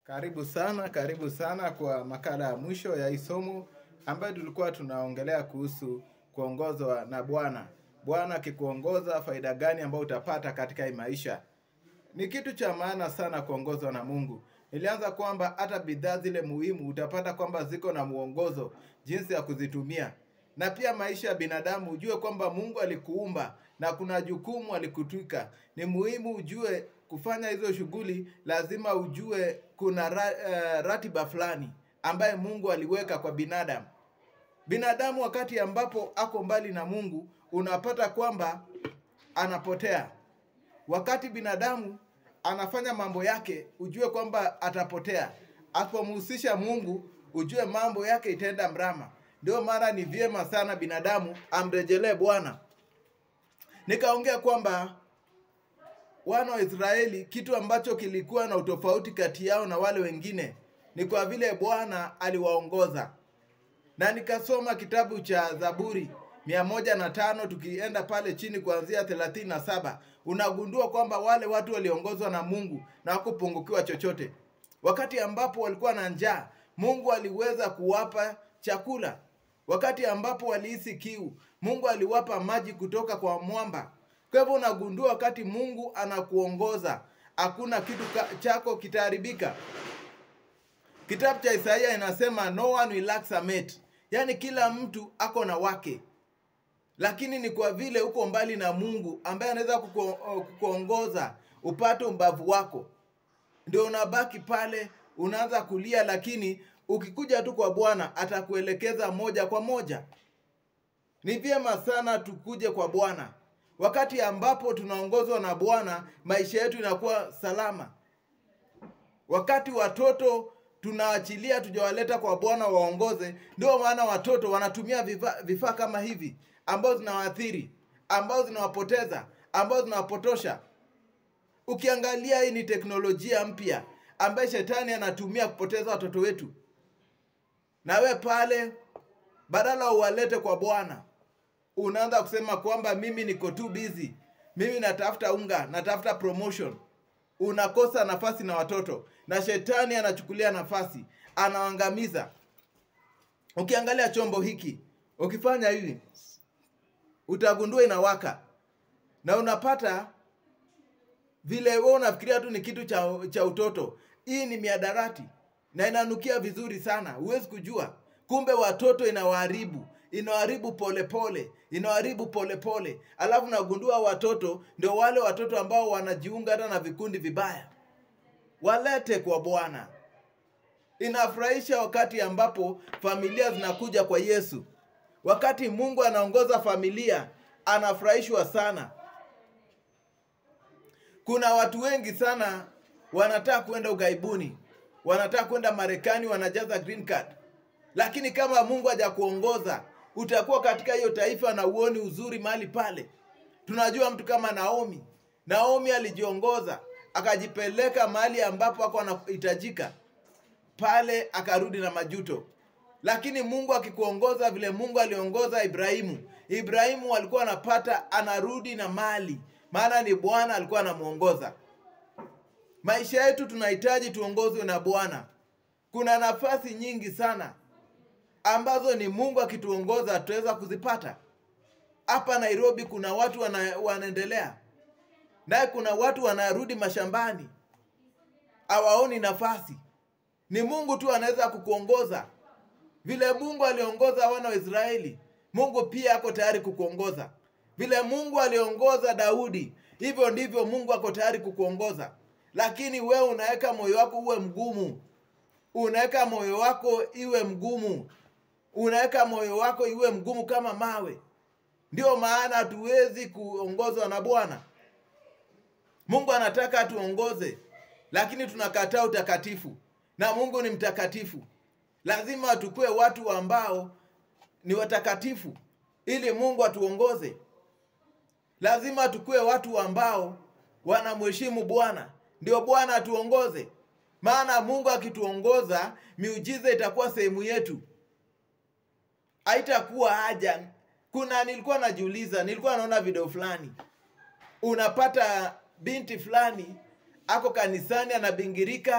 Karibu sana, karibu sana kwa makala ya mwisho ya hii somo ambayo tulikuwa tunaongelea kuhusu kuongozwa na Bwana. Bwana akikuongoza, faida gani ambayo utapata katika hii maisha? Ni kitu cha maana sana kuongozwa na Mungu. Nilianza kwamba hata bidhaa zile muhimu utapata kwamba ziko na mwongozo jinsi ya kuzitumia, na pia maisha ya binadamu ujue kwamba Mungu alikuumba na kuna jukumu alikutwika. Ni muhimu ujue kufanya hizo shughuli, lazima ujue kuna ra, uh, ratiba fulani ambaye Mungu aliweka kwa binadamu. Binadamu wakati ambapo ako mbali na Mungu, unapata kwamba anapotea. Wakati binadamu anafanya mambo yake, ujue kwamba atapotea. Asipomhusisha Mungu, ujue mambo yake itaenda mrama. Ndio maana ni vyema sana binadamu amrejelee Bwana. Nikaongea kwamba wana wa Israeli, kitu ambacho kilikuwa na utofauti kati yao na wale wengine ni kwa vile Bwana aliwaongoza, na nikasoma kitabu cha Zaburi mia moja na tano tukienda pale chini kuanzia thelathini na saba unagundua kwamba wale watu waliongozwa na Mungu na hawakupungukiwa chochote. Wakati ambapo walikuwa na njaa, Mungu aliweza kuwapa chakula. Wakati ambapo walihisi kiu, Mungu aliwapa maji kutoka kwa mwamba. Kwa hivyo unagundua wakati Mungu anakuongoza, hakuna kitu ka- chako kitaharibika. Kitabu cha Isaia inasema no one will lack a mate, yaani kila mtu ako na wake, lakini ni kwa vile uko mbali na Mungu ambaye anaweza kuku- kukuongoza upate umbavu wako, ndio unabaki pale unaanza kulia, lakini ukikuja tu kwa Bwana atakuelekeza moja kwa moja. Ni vyema sana tukuje kwa Bwana. Wakati ambapo tunaongozwa na Bwana, maisha yetu inakuwa salama. Wakati watoto tunaachilia tujawaleta kwa Bwana waongoze, ndio maana watoto wanatumia vifaa vifaa kama hivi ambazo zinawaathiri, ambazo zinawapoteza, ambazo zinawapotosha. Ukiangalia, hii ni teknolojia mpya ambaye shetani anatumia kupoteza watoto wetu, na we pale badala uwalete kwa Bwana unaanza kusema kwamba mimi niko too busy, mimi natafuta unga, natafuta promotion. Unakosa nafasi na watoto, na shetani anachukulia nafasi, anaangamiza. Ukiangalia chombo hiki, ukifanya hivi, utagundua inawaka, na unapata vile wewe unafikiria tu ni kitu cha, cha utoto. Hii ni miadarati na inanukia vizuri sana, huwezi kujua. Kumbe watoto inawaharibu, inawaharibu polepole, inawaharibu polepole. Alafu nagundua watoto ndio wale watoto ambao wanajiunga hata na vikundi vibaya. Walete kwa Bwana. Inafurahisha wakati ambapo familia zinakuja kwa Yesu. Wakati Mungu anaongoza familia, anafurahishwa sana. Kuna watu wengi sana wanataka kwenda ughaibuni, wanataka kwenda Marekani, wanajaza green card, lakini kama Mungu hajakuongoza utakuwa katika hiyo taifa na uoni uzuri mahali pale. Tunajua mtu kama Naomi. Naomi alijiongoza akajipeleka mahali ambapo ako anahitajika, pale akarudi na majuto. Lakini Mungu akikuongoza vile Mungu aliongoza Ibrahimu, Ibrahimu alikuwa anapata anarudi na mali, maana ni Bwana alikuwa anamuongoza. Maisha yetu tunahitaji tuongozwe na Bwana. Kuna nafasi nyingi sana ambazo ni Mungu akituongoza tutaweza kuzipata. Hapa Nairobi kuna watu wana, wanaendelea naye, kuna watu wanarudi mashambani, hawaoni nafasi. Ni Mungu tu anaweza kukuongoza vile Mungu aliongoza wana wa Israeli. Mungu pia ako tayari kukuongoza vile Mungu aliongoza Daudi, hivyo ndivyo Mungu ako tayari kukuongoza. Lakini wewe unaweka moyo wako uwe mgumu, unaweka moyo wako iwe mgumu, unaweka moyo wako iwe mgumu kama mawe. Ndio maana hatuwezi kuongozwa na Bwana. Mungu anataka atuongoze, lakini tunakataa utakatifu, na Mungu ni mtakatifu. Lazima tukue watu ambao ni watakatifu ili Mungu atuongoze. Lazima tukue watu ambao wanamheshimu Bwana, ndio Bwana atuongoze. Maana Mungu akituongoza, miujiza itakuwa sehemu yetu, haitakuwa haja. Kuna nilikuwa najiuliza, nilikuwa naona video fulani, unapata binti fulani ako kanisani anabingirika,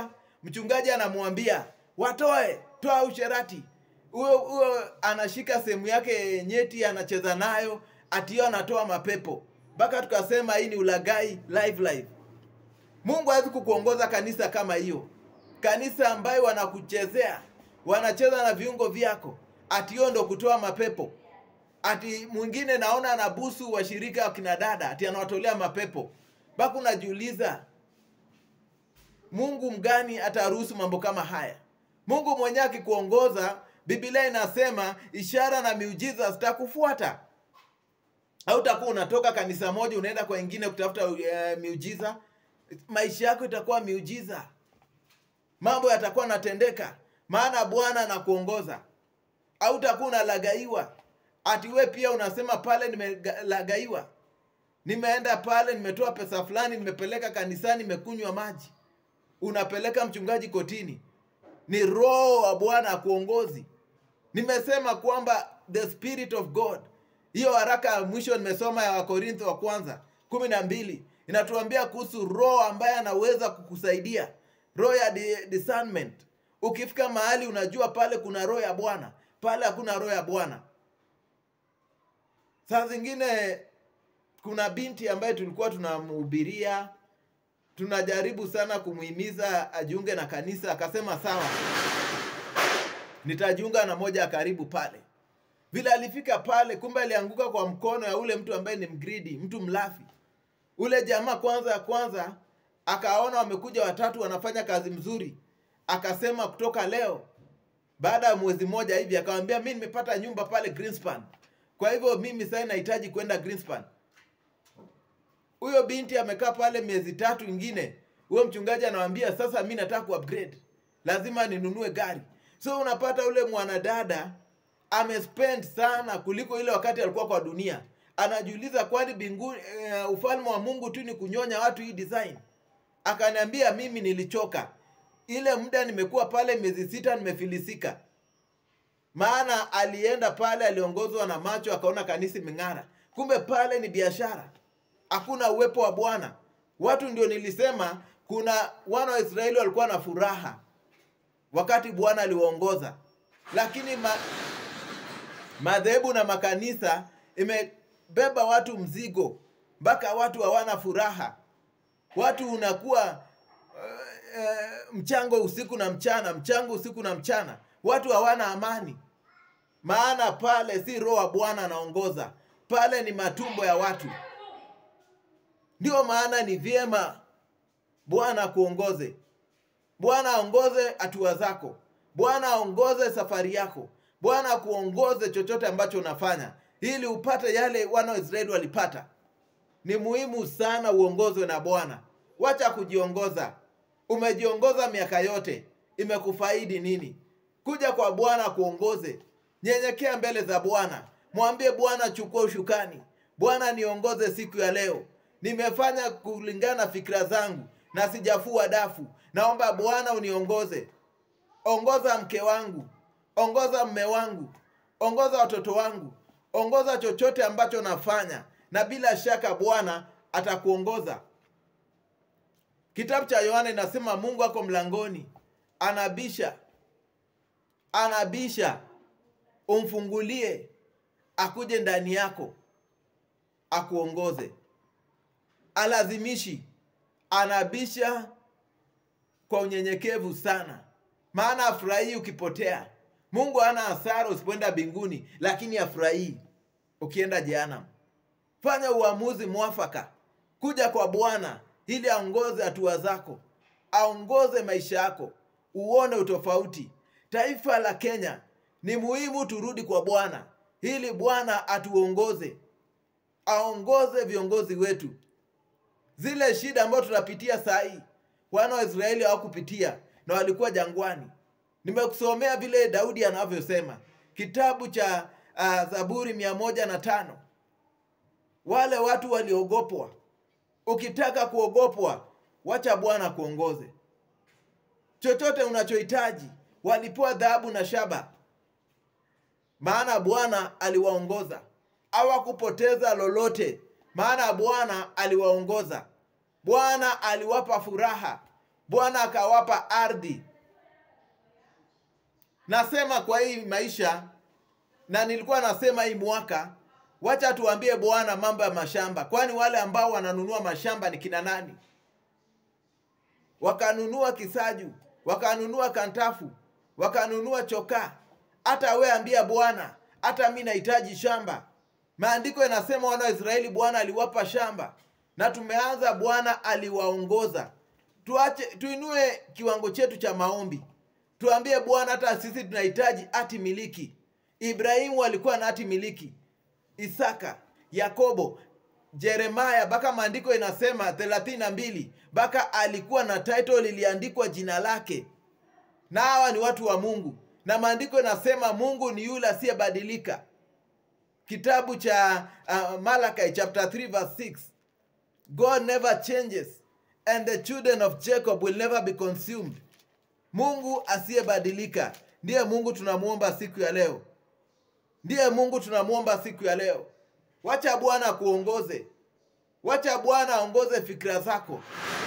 mchungaji anamwambia watoe, toa usherati. Huyo huyo anashika sehemu yake nyeti, anacheza nayo, atio anatoa mapepo, mpaka tukasema hii ni ulagai live live. Mungu hawezi kukuongoza kanisa kama hiyo, kanisa ambayo wanakuchezea, wanacheza na viungo vyako, ati hiyo ndo kutoa mapepo. Ati mwingine naona anabusu washirika wa kina dada, ati anawatolea mapepo, mpaka unajiuliza Mungu mgani ataruhusu mambo kama haya? Mungu mwenyewe akikuongoza, Biblia inasema ishara na miujiza zitakufuata. Hautakuwa unatoka kanisa moja unaenda kwa ingine kutafuta uh, miujiza. Maisha yako itakuwa miujiza, mambo yatakuwa natendeka, maana Bwana anakuongoza. Hautakuwa unalagaiwa ati we pia unasema pale nimelagaiwa, nimeenda pale, nimetoa pesa fulani, nimepeleka kanisani, nimekunywa maji unapeleka mchungaji kotini. Ni roho wa Bwana akuongozi. Nimesema kwamba the spirit of God, hiyo haraka ya mwisho nimesoma ya Wakorintho wa kwanza kumi na mbili inatuambia kuhusu roho ambaye anaweza kukusaidia, roho ya di- discernment. Ukifika mahali unajua pale kuna roho ya Bwana, pale hakuna roho ya Bwana. Saa zingine kuna binti ambaye tulikuwa tunamhubiria tunajaribu sana kumuhimiza ajiunge na kanisa, akasema sawa, nitajiunga na moja ya karibu pale. Vile alifika pale, kumbe alianguka kwa mkono ya ule mtu ambaye ni mgridi, mtu mlafi. Ule jamaa kwanza ya kwanza akaona wamekuja watatu wanafanya kazi mzuri, akasema kutoka leo, baada ya mwezi mmoja hivi, akamwambia mi nimepata nyumba pale Greenspan, kwa hivyo mimi sasa nahitaji kwenda Greenspan huyo binti amekaa pale miezi tatu ingine, huyo mchungaji anawambia sasa, mi nataka kuupgrade, lazima ninunue gari. So unapata ule mwanadada amespend sana kuliko ile wakati alikuwa kwa dunia. Anajiuliza, kwani mbinguni, uh, ufalme wa Mungu tu ni kunyonya watu hii design? Akaniambia mimi nilichoka, ile muda nimekuwa pale miezi sita, nimefilisika. Maana alienda pale, aliongozwa na macho, akaona kanisa imeng'ara, kumbe pale ni biashara hakuna uwepo wa Bwana. Watu ndio nilisema, kuna wana wa Israeli walikuwa na furaha wakati Bwana aliwaongoza, lakini ma, madhehebu na makanisa imebeba watu mzigo mpaka watu hawana furaha. Watu unakuwa uh, uh, mchango usiku na mchana, mchango usiku na mchana, watu hawana amani, maana pale si roho wa Bwana anaongoza, pale ni matumbo ya watu. Ndio maana ni vyema Bwana akuongoze. Bwana aongoze hatua zako. Bwana aongoze safari yako. Bwana akuongoze chochote ambacho unafanya, ili upate yale wana wa Israeli walipata. Ni muhimu sana uongozwe na Bwana. Wacha kujiongoza. Umejiongoza miaka yote, imekufaidi nini? Kuja kwa Bwana akuongoze. Nyenyekea mbele za Bwana, mwambie Bwana, chukua ushukani. Bwana, niongoze siku ya leo nimefanya kulingana na fikra zangu na sijafua dafu. Naomba Bwana uniongoze, ongoza mke wangu, ongoza mme wangu, ongoza watoto wangu, ongoza chochote ambacho nafanya, na bila shaka Bwana atakuongoza. Kitabu cha Yohana inasema Mungu ako mlangoni, anabisha, anabisha, umfungulie, akuje ndani yako, akuongoze alazimishi, anabisha kwa unyenyekevu sana, maana afurahii ukipotea. Mungu hana hasara usipoenda mbinguni, lakini afurahii ukienda jehanamu. Fanya uamuzi mwafaka, kuja kwa Bwana ili aongoze hatua zako, aongoze maisha yako, uone utofauti. Taifa la Kenya ni muhimu turudi kwa Bwana ili Bwana atuongoze, aongoze viongozi wetu zile shida ambazo tunapitia saa hii wana wa Israeli hawakupitia na walikuwa jangwani. Nimekusomea vile Daudi anavyosema kitabu cha uh, Zaburi mia moja na tano. Wale watu waliogopwa. Ukitaka kuogopwa, wacha Bwana kuongoze. Chochote unachohitaji, walipewa dhahabu na shaba, maana Bwana aliwaongoza. Hawakupoteza lolote maana Bwana aliwaongoza. Bwana aliwapa furaha. bwana akawapa ardhi nasema kwa hii maisha na nilikuwa nasema hii mwaka wacha tuambie bwana mambo ya mashamba kwani wale ambao wananunua mashamba ni kina nani wakanunua kisaju wakanunua kantafu wakanunua chokaa hata we ambia bwana hata mi nahitaji shamba maandiko yanasema wana wa israeli bwana aliwapa shamba na tumeanza bwana aliwaongoza tuache tuinue kiwango chetu cha maombi tuambie bwana hata sisi tunahitaji hati miliki ibrahimu alikuwa na hati miliki isaka yakobo jeremaya mpaka maandiko inasema thelathini na mbili mpaka alikuwa na title iliandikwa jina lake na hawa ni watu wa mungu na maandiko inasema mungu ni yule asiyebadilika kitabu cha uh, malachi chapter 3 verse 6 god never changes and the children of jacob will never be consumed mungu asiyebadilika ndiye mungu tunamwomba siku ya leo ndiye mungu tunamwomba siku ya leo wacha bwana akuongoze wacha bwana aongoze fikira zako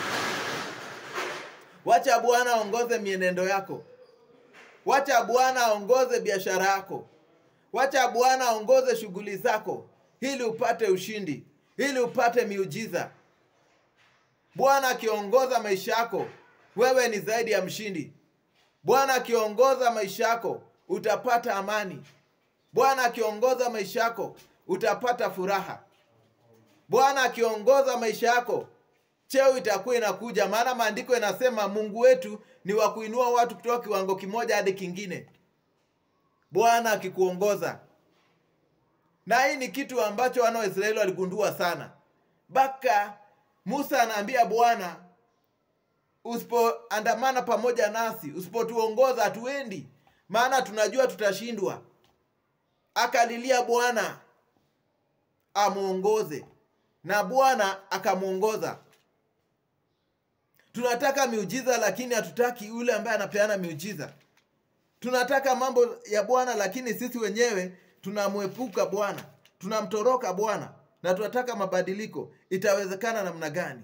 wacha bwana aongoze mienendo yako wacha bwana aongoze biashara yako wacha bwana aongoze shughuli zako ili upate ushindi ili upate miujiza bwana akiongoza maisha yako wewe ni zaidi ya mshindi bwana akiongoza maisha yako utapata amani bwana akiongoza maisha yako utapata furaha bwana akiongoza maisha yako cheo itakuwa inakuja maana maandiko yanasema mungu wetu ni wa kuinua watu kutoka kiwango kimoja hadi kingine bwana akikuongoza na hii ni kitu ambacho wana wa israeli waligundua sana mpaka musa anaambia bwana usipoandamana pamoja nasi usipotuongoza hatuendi maana tunajua tutashindwa akalilia bwana amwongoze na bwana akamwongoza tunataka miujiza lakini hatutaki yule ambaye anapeana miujiza tunataka mambo ya bwana lakini sisi wenyewe tunamwepuka bwana tunamtoroka bwana na tunataka mabadiliko itawezekana namna gani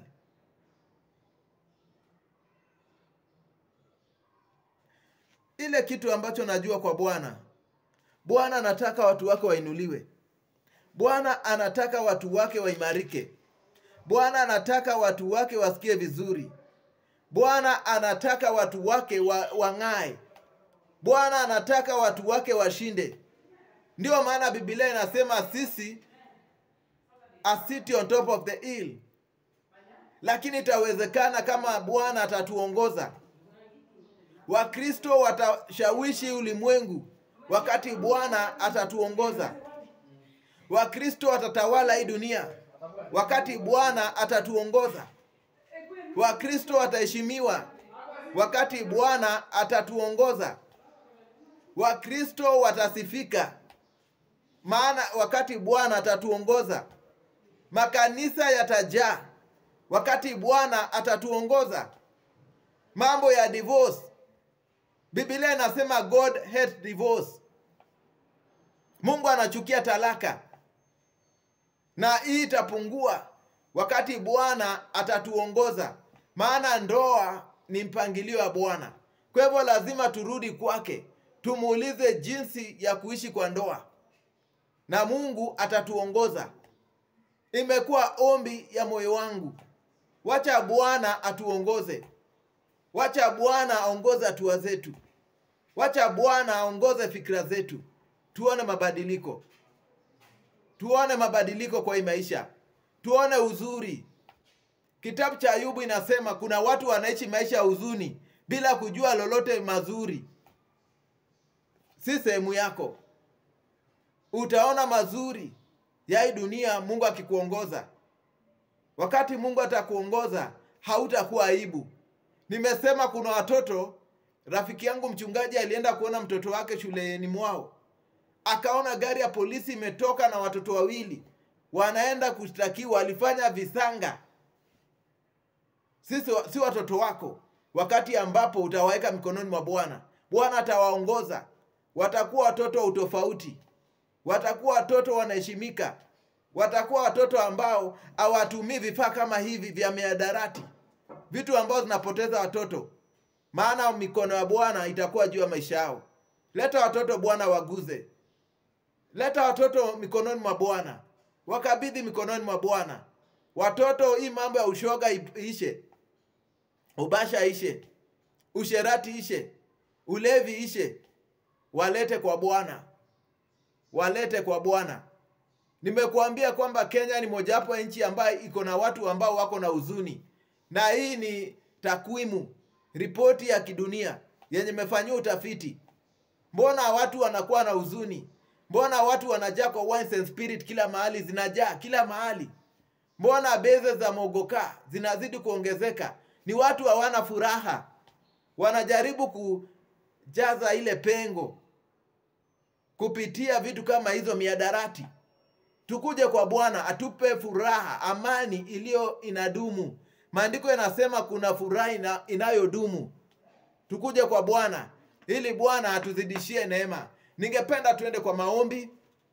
ile kitu ambacho najua kwa bwana bwana anataka watu wake wainuliwe bwana anataka watu wake waimarike bwana anataka watu wake wasikie vizuri bwana anataka watu wake wa, wang'ae bwana anataka watu wake washinde ndiyo maana bibilia inasema sisi a city on top of the hill lakini itawezekana kama bwana atatuongoza wakristo watashawishi ulimwengu wakati bwana atatuongoza wakristo watatawala hii dunia wakati bwana atatuongoza wakristo wataheshimiwa wakati bwana atatuongoza wakristo watasifika maana wakati bwana atatuongoza makanisa yatajaa wakati bwana atatuongoza mambo ya divorce bibilia inasema god hate divorce mungu anachukia talaka na hii itapungua wakati bwana atatuongoza maana ndoa ni mpangilio wa bwana kwa hivyo lazima turudi kwake tumuulize jinsi ya kuishi kwa ndoa na mungu atatuongoza imekuwa ombi ya moyo wangu wacha bwana atuongoze wacha bwana aongoze hatua zetu wacha bwana aongoze fikira zetu tuone mabadiliko tuone mabadiliko kwa hii maisha tuone uzuri kitabu cha ayubu inasema kuna watu wanaishi maisha ya huzuni bila kujua lolote mazuri si sehemu yako utaona mazuri ya hii dunia mungu akikuongoza wakati mungu atakuongoza hautakuwa aibu nimesema kuna watoto rafiki yangu mchungaji alienda kuona mtoto wake shuleni mwao akaona gari ya polisi imetoka na watoto wawili wanaenda kushtakiwa walifanya visanga sisi si watoto wako wakati ambapo utawaweka mikononi mwa bwana bwana atawaongoza watakuwa watoto wa utofauti watakuwa watoto wanaheshimika watakuwa watoto ambao hawatumii vifaa kama hivi vya miadarati vitu ambazo zinapoteza watoto, maana mikono ya Bwana itakuwa juu ya maisha yao. Leta watoto Bwana waguze, leta watoto mikononi mwa Bwana, wakabidhi mikononi mwa Bwana. Watoto, hii mambo ya ushoga ishe, ubasha ishe, usherati ishe, ulevi ishe, walete kwa Bwana, walete kwa Bwana. Nimekuambia kwamba Kenya ni mojawapo ya nchi ambayo iko na watu ambao wako na huzuni, na hii ni takwimu, ripoti ya kidunia yenye imefanyiwa utafiti. Mbona watu wanakuwa na huzuni? Mbona watu wanajaa kwa wines and spirit kila mahali, zinajaa kila mahali? Mbona beze za mogoka zinazidi kuongezeka? Ni watu hawana furaha, wanajaribu kujaza ile pengo kupitia vitu kama hizo miadarati. Tukuje kwa Bwana atupe furaha, amani iliyo inadumu. Maandiko yanasema kuna furaha ina, inayodumu. Tukuje kwa Bwana ili Bwana atuzidishie neema. Ningependa tuende kwa maombi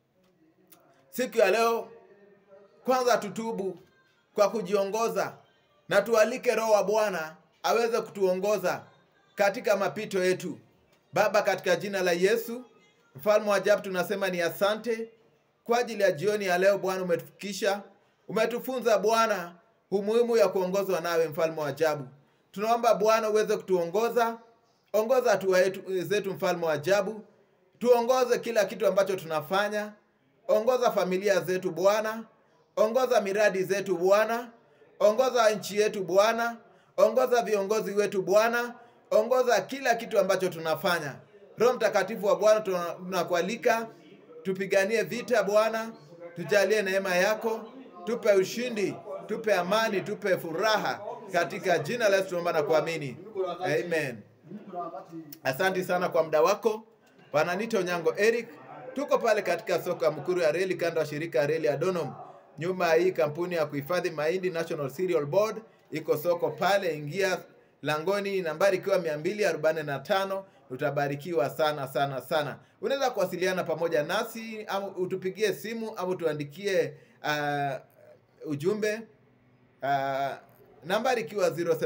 siku ya leo. Kwanza tutubu kwa kujiongoza na tualike Roho wa Bwana aweze kutuongoza katika mapito yetu. Baba, katika jina la Yesu mfalme wa ajabu, tunasema ni asante kwa ajili ya jioni ya leo. Bwana, umetufikisha, umetufunza Bwana umuhimu ya kuongozwa nawe, mfalme wa ajabu. Tunaomba Bwana uweze kutuongoza, ongoza hatua zetu, mfalme wa ajabu, tuongoze kila kitu ambacho tunafanya, ongoza familia zetu Bwana, ongoza miradi zetu Bwana, ongoza nchi yetu Bwana, ongoza viongozi wetu Bwana, ongoza kila kitu ambacho tunafanya. Roho Mtakatifu wa Bwana, tunakualika tupiganie vita Bwana, tujalie neema yako, tupe ushindi, tupe amani, tupe furaha katika jina la Yesu tunaomba na kuamini, amen. Asante sana kwa muda wako. Wananiita Onyango Eric, tuko pale katika soko ya Mkuru ya reli, kando ya shirika ya reli ya Donholm, nyuma ya hii kampuni ya kuhifadhi mahindi National Cereal Board. Iko soko pale, ingia langoni, nambari ikiwa mia mbili arobaini na tano. Utabarikiwa sana sana sana. Unaweza kuwasiliana pamoja nasi au utupigie simu au tuandikie uh, ujumbe uh, nambari ikiwa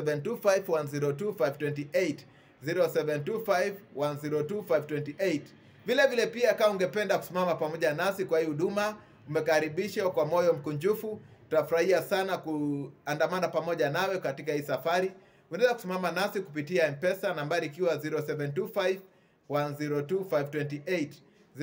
0725102528 0725102528. Vile vile pia kama ungependa kusimama pamoja nasi kwa hii huduma, umekaribishwa kwa moyo mkunjufu. Tutafurahia sana kuandamana pamoja nawe katika hii safari. Unaweza kusimama nasi kupitia M-Pesa nambari ikiwa 0725 102528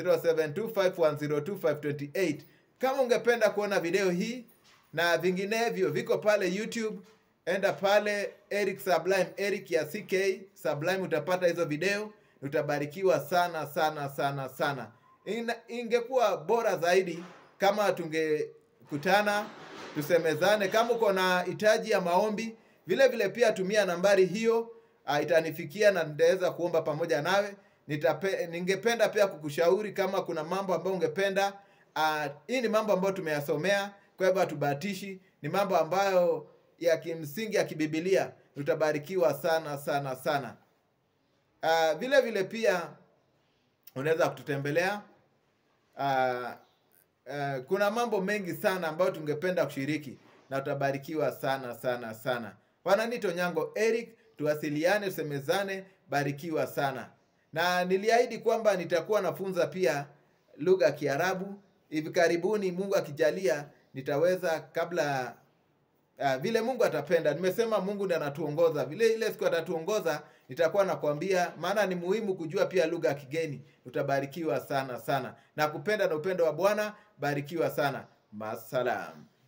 0725102528. Kama ungependa kuona video hii na vinginevyo viko pale YouTube, enda pale Eric Sublime, Eric ya CK Sublime, utapata hizo video, utabarikiwa sana sana sana sana. Ina, ingekuwa bora zaidi kama tungekutana tusemezane. Kama uko na hitaji ya maombi vile vile pia tumia nambari hiyo, uh, itanifikia na nitaweza kuomba pamoja nawe. Nitape, ningependa pia kukushauri kama kuna mambo ambayo ungependa. Uh, hii ni mambo ambayo tumeyasomea, kwa hivyo hatubahatishi, ni mambo ambayo ya kimsingi ya kibibilia. Utabarikiwa sana sana sana. Uh, vile vile pia unaweza kututembelea. Uh, uh, kuna mambo mengi sana ambayo tungependa kushiriki na utabarikiwa sana sana sana. Wananiita Onyango Eric, tuwasiliane, tusemezane, barikiwa sana. Na niliahidi kwamba nitakuwa nafunza pia lugha ya Kiarabu hivi karibuni, Mungu akijalia, nitaweza kabla uh, vile Mungu atapenda. Nimesema Mungu ndiye anatuongoza, vile ile siku atatuongoza nitakuwa nakwambia, maana ni muhimu kujua pia lugha ya kigeni. Utabarikiwa sana sana, na kupenda na upendo wa Bwana. Barikiwa sana, masalam.